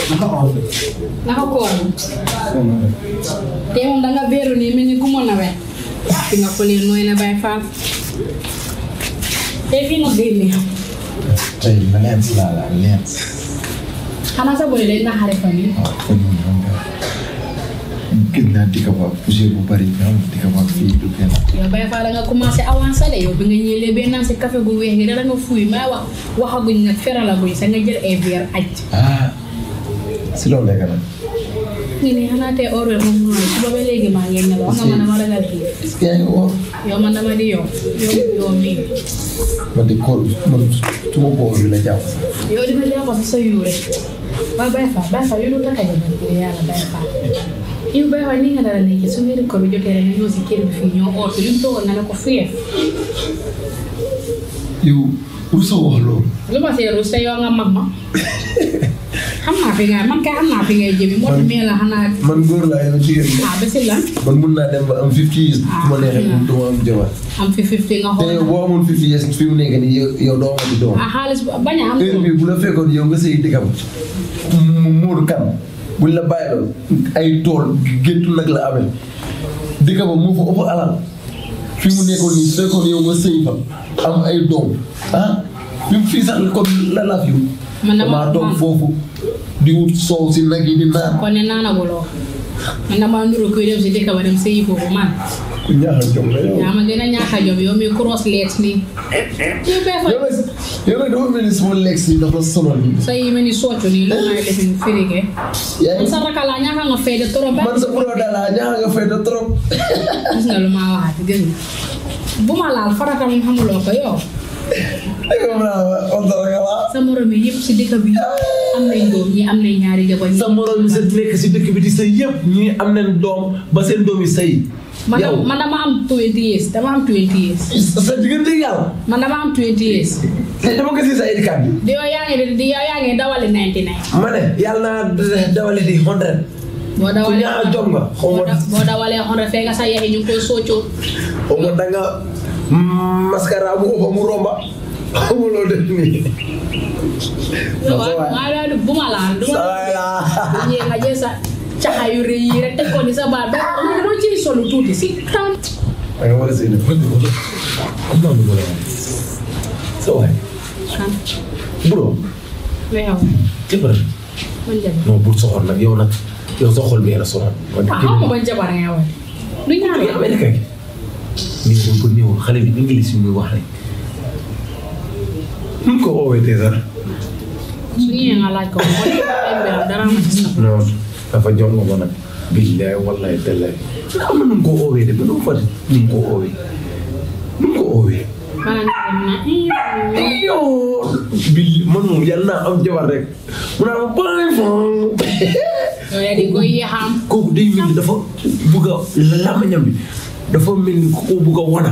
naka oor naka koor te moom danga beeru nii mel ni ku mën a wet fi nga ko leen nooy na bay faal te fii nga génne tey ma leen si laa laa leen xanaa sa boy day naxare fa nii waaw kon moom xam nga gën naa dikka ba poussière bu bari nga xam dikka ba fii du benn yow bay faal da nga commencé avancé de yow bi nga ñëwee benn naan si café gu weex gi dara nga fuuy may wax waxaguñ nag feralaguñ sa nga jël ay verre aj ah si loolu lekk nag ngi ne xanaa tey or moom mooy suba ba léegi maa ngi nelaw wax nga man dama ragal kii est-ce que yaa ngi woor yow man dama di yow yow yow mii man de koor man suma koor bi la jàpp yow dina jàpp sa sa yu rek waaye bay faal bay faal yow du takka jabar bi yàlla bay faal yow bay faal ni nga dara nekk su weeru ko bi jotee rek nga ñëw si kër bi fii ñoo or li mu toogoon nga ne ko fiyeef yow pour sa wax loolu lu ma see ruus te yow nga mag ma xam naa fi nga man kay xam naa fi ngay jëmi moo tax mee la xanaa man góor laa yow jigéen nga ah ba si lan man mun naa dem ba am 50 years su ma neexee mun duma am jabar am fi fifty nga te yow xool boo amoon 50 years fi mu nekk nii yow yow doo am doom ah xaalis bu- bañ a am heure bi bu la fekkoon yow nga sëy dikkam mu muur kan buñ la bàyyi loon ay tool géttu nag la amee dikka ba moo fa ëpp alal fi mu nekkoon nii su fekkoon yow nga sëy fa am ay doom ah fi mu fii sax kon la la fi Man dama- damaa toog man- foofu di wut soow si nag yi di naan kon ne naanaguloo man damaa nuru kuy dem si dëkk ba dem sëyi foofu man ku ñaaxal jom la yow yaa ma gën a ñaax a jom yow mi cross leet nii yow bee fa yow nag yow nag dafa mel ni sama lekk si dafa sonal nii sa yi mel ni soccu nii lu may lifin firige yaa man ngi sa rakala ñaaka nga fay de trop ba man sa pro dala ñaaxa nga fay da trop gis nga lu ma waxaat gis nga bu ma laal farata moom xamuloo ko yow ay ko mën a on dara nga la sa morom yi yëpp si dëkk bi am nañ doom ñi am nañ ñaari jabar ñi sa morom yi sa nekk si dëkk bi di sëy yëpp ñii am nañ doom ba seen doom yi sëy man yow dama man dama am 20 years dama am 20 years sa diggante yàlla man dama am 20 years te dama ko si sa éducat bi di yow yaa ngi di yow yaa ngi dawali 99 ma ne yàlla naa dawale di hundred boo ku dawalee ñaax jom nga xaw boo ma da- boo dawalee xonre fee nga sa yaxi ñu ngi koy soccoo xaw ma da nga mascara bu ëpp mu romba xaw ma loolu def nii yow maa daal bu ma laal du sa ma waay la ñëwee nga jël sa caxa yu rëy yi rek teg ko ni sa baat ba doo ciy solu tuuti si tan da nga war a sëy nag am naa lu ma la wax sa waay kan bro lu xew jëppal man jabar non bul soxor nag yow nag yow sa xol bi la soxor man ah xaw ma ban jabar nga wax du ñaar yow Amérique gi nii dañ ko ñëw xale bi english yi muy wax rek nu mu ko oowee tey sax su ñëwee nga laaj ko mo ay mbiram dara ma ci sax non dafa jom nga ko nag billaay wallaay tallaay xam na nu mu ko oowee de ba nu mu fa nu mu ko oowee nu mu ko oowee bala nga dem na yow bi man moom yàlla naa am jabar rek mu naa ma bàyyi fa yow yaa di ko yéexam kooku day mel ni dafa bugg a lamañam bi dafa mel ni ko bugg a wana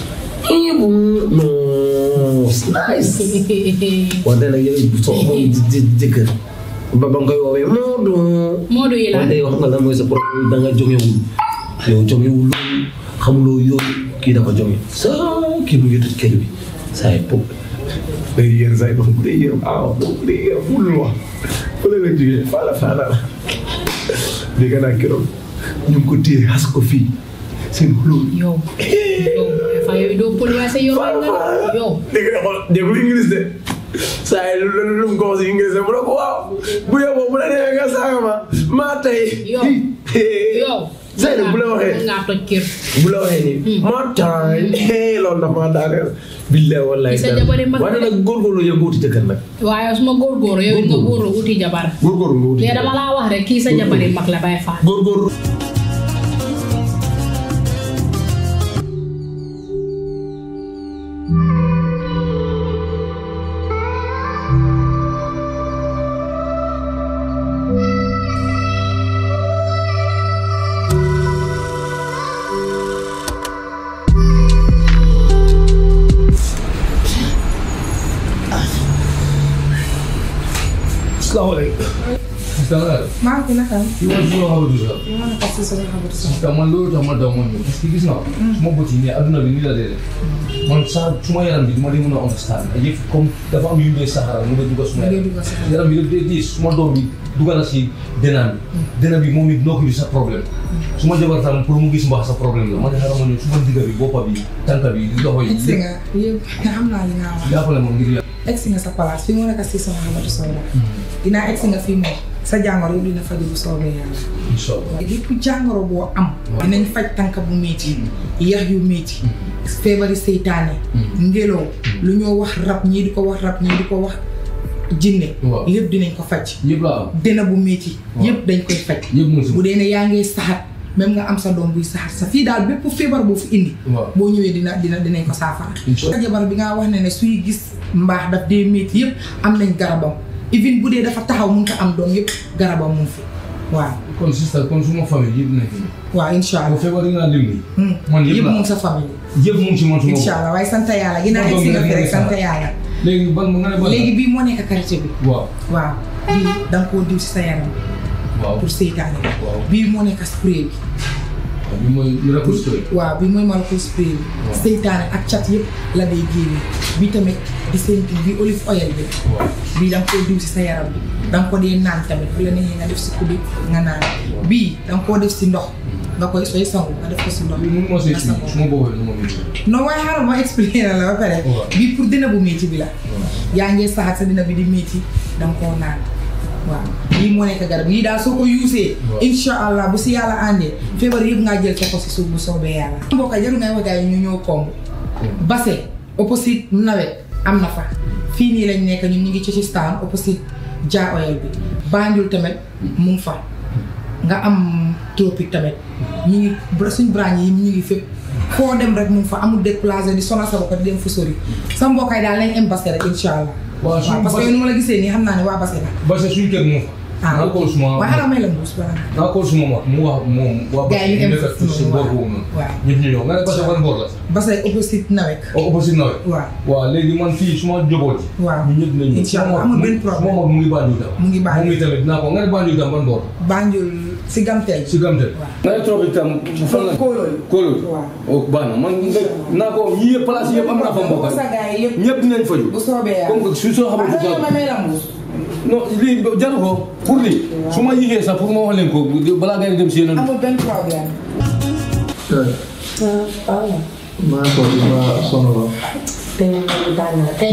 non nice wante nag yow soo amoon jë jëkkër ba ba nga koy woowee Moodu. Moodu yi la wante yow xam nga lan mooy sa problème da nga jongewul yow jongewul loolu xamuloo yooyu kii dafa jonge sa kii mu ngi tëj kër bi saa yi pop day yéen saa yi ba mu dee yéen ah bu dee yéen mënul wax fële la jógee faala faala la dégg naa keroog ñu ngi ko téye xas ko fii seen xuloo yow yow fa yow doo pël waaye sa yor nga yow dégg nga xool déggul English de saa yi lu lu mu ko wax si English de mu ne ko waaw bu yeboo bu la demee nga saaga ma maa tey. yow yow saa yi bu la waxee ngaa toj kër bu la waxee nii maa tey loolu dafa maa daaneel. billahi wallahi Sa jabari mag waaye nag góorgóorlu yow nga wuti jëkkër nag. waaye su ma góorgóorlu yow it nga góorlu uti jabar góorgóorlu nga wuti léegi dama laa wax rek kii sa jabari mag la bay faal góorgóorlu. salaamaaleykum. Sista maa ngi fi naka yi ma si yoo xamante sax. maa ngi ko si sama xamante sax Sista man loolu tax ma daw ma ñëw parce que gis nga. su ma bëti nii adduna bi nii la dee man saa su ma yaram bi du ma di mën a understand yëpp comme dafa am yu ñu dee saxara mu ngi dugg suma ngay yaram. dugg si yaram bi yëpp day diis su ma doom bi dugg na si denam bi. denam bi moom it noo ko bi sa problème. su ma jabar tam pour mu gis mbaax sa problème la ma ne xaaral ma ñëw su ma digga bi boppa bi tànka bi loxo yi. egsi nga yëpp xam naa li nga wax jàppale ma ngir yàlla. egsi nga sa place fi mu nekk si sama xamante sax la dinaa egsi nga fii moom sa jàngoro yëpp dina faju bu soobee yàlla incha allah. lépp jàngoro boo am dinañ faj tànk bu métti yax yu métti feebari seytaane ngelaw lu ñoo wax rab ñii di ko wax rab ñii di ko wax jinne Waaw. lépp dinañ ko faj yëpp laa am. dina bu métti Waaw. yëpp dañ koy faj yëpp mu ngi si. bu dee ne yaa ngi saxat même nga am sa doom buy saxat sa fii daal bépp feebar boo fi indi waaw. boo ñëwee dina dina dinañ ko saafara Incha allah. jabar bi nga wax ne ne suy gis mbaax daf dee métti yëpp am nañ garabam even bu dee dafa taxaw mun ko am doom yëpp garabam mu ngi fi waaw kon sista kon suma famille yëpp nekk nii. waaw incha bu allah feebar yi nga lim nii. Hmm. man yëpp yëpp laa mu ngi sa famille yëpp mu ngi si man suma incha allah waaye sant yàlla ginnaaw Moom egsi nga doomu fi rek rek sant la. yàlla léegi ban nga ne ban. léegi bii moo nekk karité bi waaw waaw bii da nga koo diw si sa yaram waaw pour seytaane waaw bii moo nekk spray bi bi mooy miracle story. waaw bi mooy maracle spray bi Waaw. seytaane ak cat yëpp la day génne bi tamit di seen bi olive oil bi waaw bii da nga koo diw si sa yaram bi da nga ko dee naan tamit bu la neexee nga def si kuddu nga naan bii da nga koo def si ndox nga koy sooy sangu nga def ko si ndox bi mun moo see nga si sangoo. su ma boobee nu ma mën non waaye xaaral ma expliqué na la ba pare Waaw. bii pour dina bu métti bi la yaa ngee saxaat sa dina bi di métti da nga koo naan waaw lii moo nekk garab yii daal soo ko yuusee Waaw. insha allah bu si yàlla àndee feebar yëpp ngaa jël ko si suuf bu soobee yàlla mbokk yi jarul ngay wax gars yi ñu ñëw komb base opposite nawet am na fa fii nii lañ nekk ñun ñu ngi ci ci staan opposite ja oil bi Banjul tamit mu ngi fa nga am tropique tamit ñu ngi bra- suñ branche yi ñu ngi fépp foo dem rek mu ngi fa amul déplacé di sonal sa bopp di dem fu sori sa mbokkaay daal lañ am base rek incha allah waaw suñu waaw parce que yow ni ma la gisee nii xam naa ne waa base la parce que suñu kër moo fa. ah naa ko suma waaye xanaa may la mbuus bala nga naa ko suma mag mu wax moom. waa Gars yi ñu nekk em ci foofu boor noonu, boobu noonu. waaw. ñëpp ñu ñëw nga ne parce que ban boor la. base opposite nawet au opposite nawet. waaw waaw léegi man fii suma njaboot. waaw ñu ñëpp nañu. Incha allah amul benn problème. suma mag mu ngi Banjul tam. Mu ngi Banjul. moom itamit naa ko nga ne Banjul tam ban boor. Banjul si gamteel si Gamte. Waaw. nga ne tropique tam fan la. Kóolóol. Kóolóol. Waaw. oh baax na man nga naa ko yii yëpp place yëpp am naa fa mbokk. sa gars yi yëpp ñëpp dinañ faju. bu soobee yàlla comme que su soo xamante waaw xanaa ma may la mbuus non lii jaru ko pour lii su ma yéexee sax pour ma wax leen ko balaa ngay dem si yeneen. amul benn problème maa ko di ma sonn la tey moom nañu tàng na tey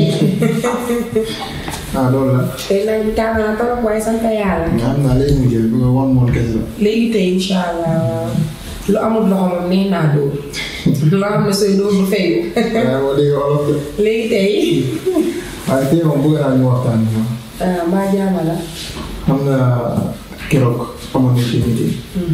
ah loolu la tey nañu tàng na trop waaye sant yàlla. nga xam naa léegi mu jël bu nga wan moon kese la léegi tey incha allah lu amul loxo moom nee naa dóor loo xam ne sooy dóor du fayu waaye boo déggee olof de léegi tey waaye tey moom bëgg naa ñu waxtaan ma ah mbaa jaama la. xam nga keroog amoon na ci meeting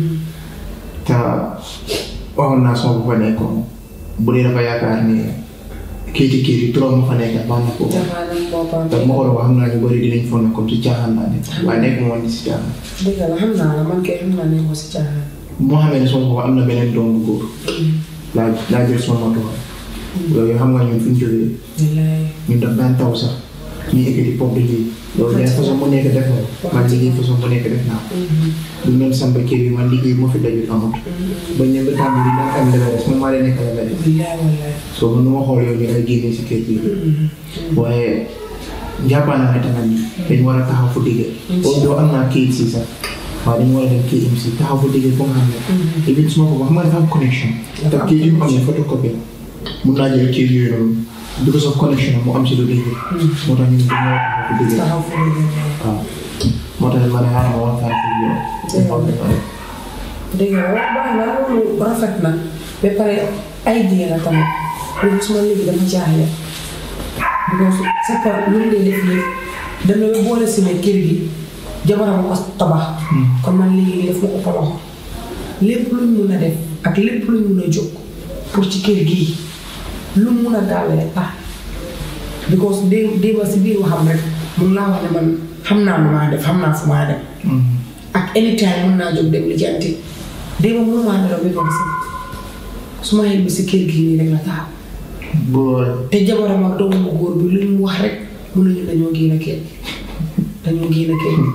te waxoon naa sama bu fa nekkoon bu dee dafa yaakaar ni kayiti kii yi trop ma fa nekk baax na ko dafa am boppam. te ma ko doon wax xam naa ñu bëri dinañ foog ne comme ci caaxaan laa nekk waaye nekk moom di si caaxaan dëgg la xam naa la man kay xam naa ne ko si caaxaan. moo xamee ne sama bopp am na beneen doom bu góor laa laa jël sama matuwaay loolu xam nga ñun fi ñu jógee wallaay. ñun daf daan taw sax ñuy ekkati pop di lii loolu benn façon bu nekk def na ko man liggéey façon bu nekk def naa ko bu même samba kër yi man liggéey moo fi dajul amut ba ñëw ba tàmbali daan am leveres moom maa leen nekk leveres wallaay wallaay. soo man nu ma xool yow ñu lay génnee si kër gi waaye jàppaa naa ne tamit dañ war a taxaw fu digge boobu doo am naa kayit si sax waaye dañu war a dem KMC taxaw fu digge foo nga xam ne even su ma ko wax ma dafa am connection te kayit yu mu am ne photocopie la mun naa jël kayit yooyu noonu because of connection mu am si lu digge moo tax ñu ne dañu war a taxaw fu digge taxaw fu mu ne waaw moo tax ma ne xaaral ma waxtaan ak yow ñu xool dañoo def dëgg la wax baax na loolu rafet na ba pare ay diir la tamit loolu suma léegi dafa jaaxle because sa par lu mu dee def lépp dem na ba boole si ne kër gi jabaram ko tabax kon man léegi nii daf ma ëpp loxo lépp luñ mun a def ak lépp luñ mun a jóg pour ci kër gii lu mu mun a gaawee rek ah because dé déeba si biir waxam rek mun naa wax ne man xam naa lu maa def xam naa fu maa dem ak anytime mun naa jóg dem li janti déeba mun maa nelaw ba ba si su ma xel bi si kër gii nii rek la taxaw boole te jabaram ak doomu góor bi lu ñu wax rek mun nañu dañoo génn kër gi dañoo génn kër gi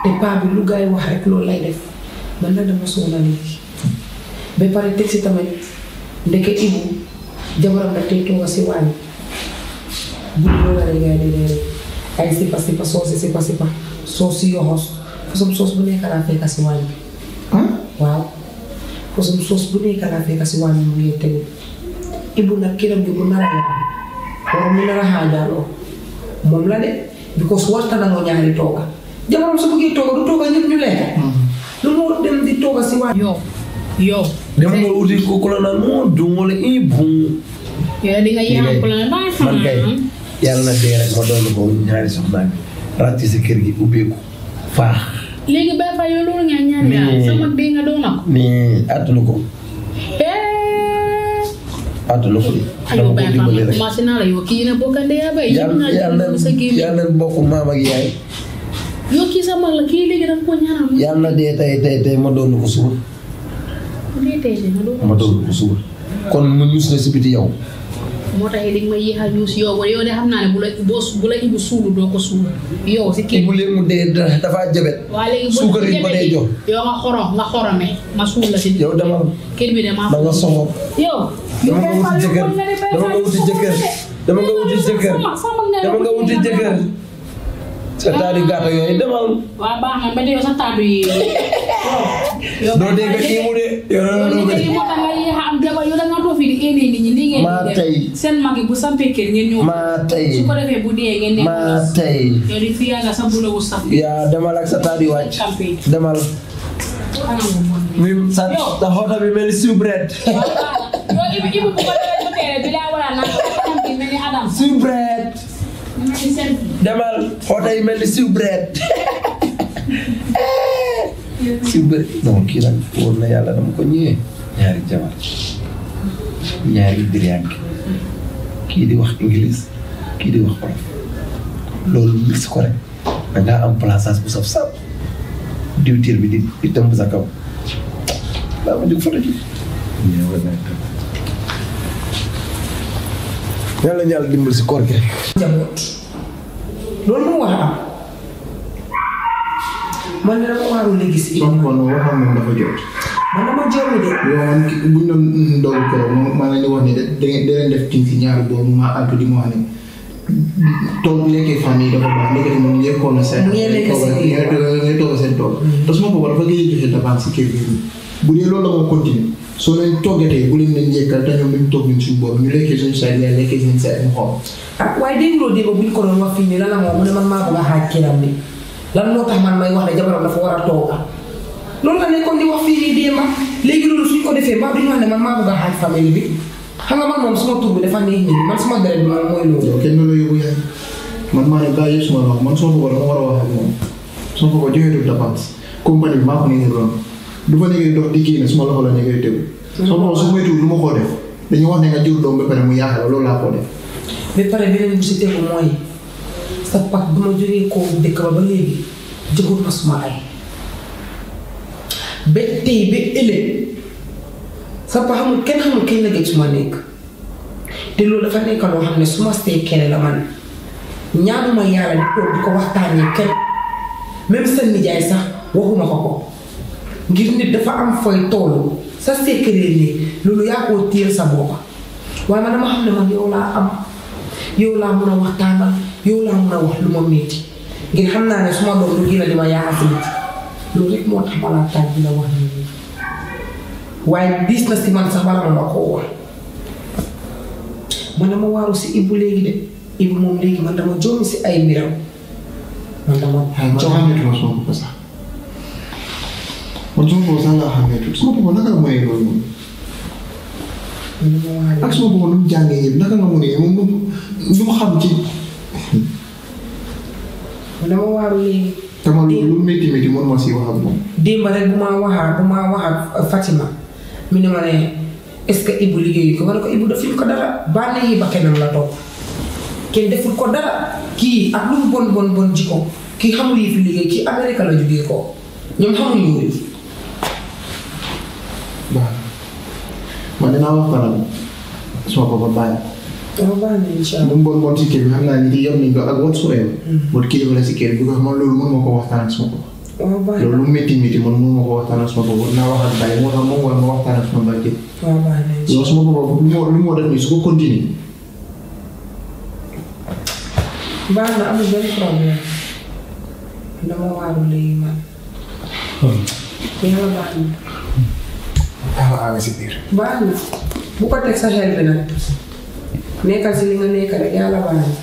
te paa bi lu gars yi wax rek loolu lay def man nag dama soona léegi ba pare teg si tamit ndeke ibu jabaram da tey tooga si waañ bu loolu la rek gars yi di reere ay sipa sipa soosi sipa sipa soos si yoxos façon soos bu nekk laa fekka si waañ bi ah waaw façon soos bu nekk laa fekka si waañ bi mu ngi tegu ibu nag kiram gi bu nara la waroon mu nara xaajaaloo moom la de because warta nangoo ñaari tooga jabaram su bëggee tooga du tooga ñëpp ñu lekk lu mu dem di tooga si waañ yow yow dama nga uti ko ku la naan moo dum wala i bum yow di nga yéex ko la ba man kay yàlla na dee rek ma doon ko ñaari soxnaa bi ràcc si kër gi ubbeeku faax léegi bay fa yow loolu nga ñaan yaa Mais- sama dee nga doon ko nii àttanu ko eh àttanu ko de ayo dama ko bay fa dimbali rek commencé naa la yow kii na bokkande yaa bay yëpp yàlla naa yàlla jël sa gémmiñ yàlla bokk maam ak yaay yow kii sa mag la kii léegi da nga ko ñaanal mu yàlla na dee tey tey tey ma doon ko suba dee tey de nga doon ma doon ko suba kon mu ñus na si biti yow moo tax dañ ma yéex a ñuus yow ba yow de xam naa ne bu la boo bu la ibu suulu doo ko suulu yow si kii bu leen mu dee da- dafa jabet waa léegi boo suukar yi ba dee jox yow nga xorom nga xorome ma suul la si yow dama kër bi de maa da nga soxor yow dama nga wuti jëkkër dama nga wuti jëkkër dama nga wuti jëkkër dama nga wuti jëkkër sa taari gàtta yooyu demal waa baax na ba yow sa taatu yi yow doo dégg kii mu de yow yow doo ni dégg léegi moo tax nga yéex a am jabar yow da nga toog fii di éenee nit ñi nii ngeen Maa di def. tey. seen mag yi bu sampee kër ngeen ñëw maa tey su ko defee bu dee ngeen nekk maa tey yow di fi yàgga sa bulewu saf yaa demal ak sa taari wàcc campagne demal xanaa mu bon mi sa sa xoota bi mel ni siw bread yow ibu ibu bu ko defee ba tere bi daa war a naan campagne mel ni Adam siw bread mel ni seen demal xoota yi mel ni siw bread siw bread non kii nag wóor na yàlla dama ko ñëwee ñaari jabar ñaari diriyànke kii di wax anglais kii di wax olof loolu mix ko rek da ngaa am plaçage bu saf saf diwtiir bi di di tëmb sa kaw daa ma jóg foto ji ñëw na yàlla ñàlla dimbal si koor gi rek njaboot loolu moo war a am man de dama waaru léegi si soo ko noonu waxoon moom dafa jot man dama joomi de yow man ki- buñ doon ndogu ko moom maa leen di wax ne da da ngeen da leen def king si ñaari boobu ma antu di ma wax ne toog lekkee famille dafa baax ndekete moom lekkoon na seen Ngeen lekk seen kii. ngay toog seen toog te suma boobu dafa gëj a joxe dépense si kër gi bu dee loolu la moo continuer soo leen toggatee bu leen leen yekkal te ñoom duñ toog ñun suñu boobu ñu lekkee suñu side leen lekkee seen side mu xool ah waaye dégguloo démb bu ñu ko doon wax fii nii lan la moom mu ne man maa bëgg a xaaj kiram bi lan moo tax man may wax ne jabaram dafa war a tooga loolu la nekkoon di wax fii nii démb léegi loolu suñ ko defee mbaa duñu wax ne man maa bëgg a xaaj famille bi xam nga man moom suma tur bi dafa neex nii man suma deret bi moom mooy loolu yow kenn la yóbbu yaay man maa ne gaa yëpp suma wax man suma boobu dama war a wax ak moom suma boobu joxeetul dépense compagnie bi maa ko nekkee doon du fa nekkee dox di kii ne suma loxo la nekkee tegu suma boobu su moytuwul du ma koo def dañuy wax ne nga jur doom ba pare mu yaaxal loolu laa koo def ba pare beneen bu si tegu mooy sa pak bi ma jógee koo dëkk ba ba léegi jëkkut ma suma ay ba tey ba ëllëg sa pa xamul kenn xamul kenn la gëj suma nekk te loolu dafa nekk loo xam ne suma stay kenn la man ñaanuma yàlla di toog di ko waxtaanee kenn même sa nijaay sax waxuma ko ko ngir nit dafa am fooy toolu sa secret ni loolu yaa koo téel sa boppa waaye man dama xam ne man yow laa am yow laa mun a waxtaanal yow laa mun a wax lu ma métti ngir xam naa ne suma doom lu gën a di ma yaakaar si nit loolu rek moo tax ma laa taaj di la wax nii waaye diis na si man sax bala ma la koo wax man dama waaru si Ibu léegi de Ibu moom léegi man dama joomi si ay mbiram man dama waaye man joomi xàmmeetuma suma bopp sax man suma bopp sax laa xàmmeetul suma bopp naka la mënee loolu moom man dama waaru ak suma bopp nu mu jàngee yëpp naka nga mënee moom moom lu mu xam ci man dama waaru léegi tama lu lu métti métti mën ma si wax ak moom démb rek bu ma waxaa bu ma wax ak Fatima mi ne ma ne est-ce que Ibu liggéeyu ko ma ne ko Ibu defuñ ko dara bànneex yi ba kenam la topp kenn deful ko dara kii ak lu mu bon bon bon jikko kii xamul yi fi liggéey kii Amérique la jógee ko ñoom xamul yooyu baax man dinaa wax kanam suma papa bàyyi dama baax na incha lu allah mu bon bon si kër bi xam naa ni di yor nañ ko ak whatsoever but kilifa la si kër bi ko man loolu mën ma ko waxtaan ak suma papa waaw baax na loolu métti métti man mënu ma ko waxtaan ak sama bopp naa wax ak bàyyi moo tax moom war ma waxtaan ak sama bàjjen waaw baax na yow sama bopp lu moo lu moo def nii su ko continuer baax na amul benn problème dama waaru léegi man yàlla baax na ah ah si biir baax na bu ko teg sa xel bi nag nekkal si li nga nekk rek yàlla baax na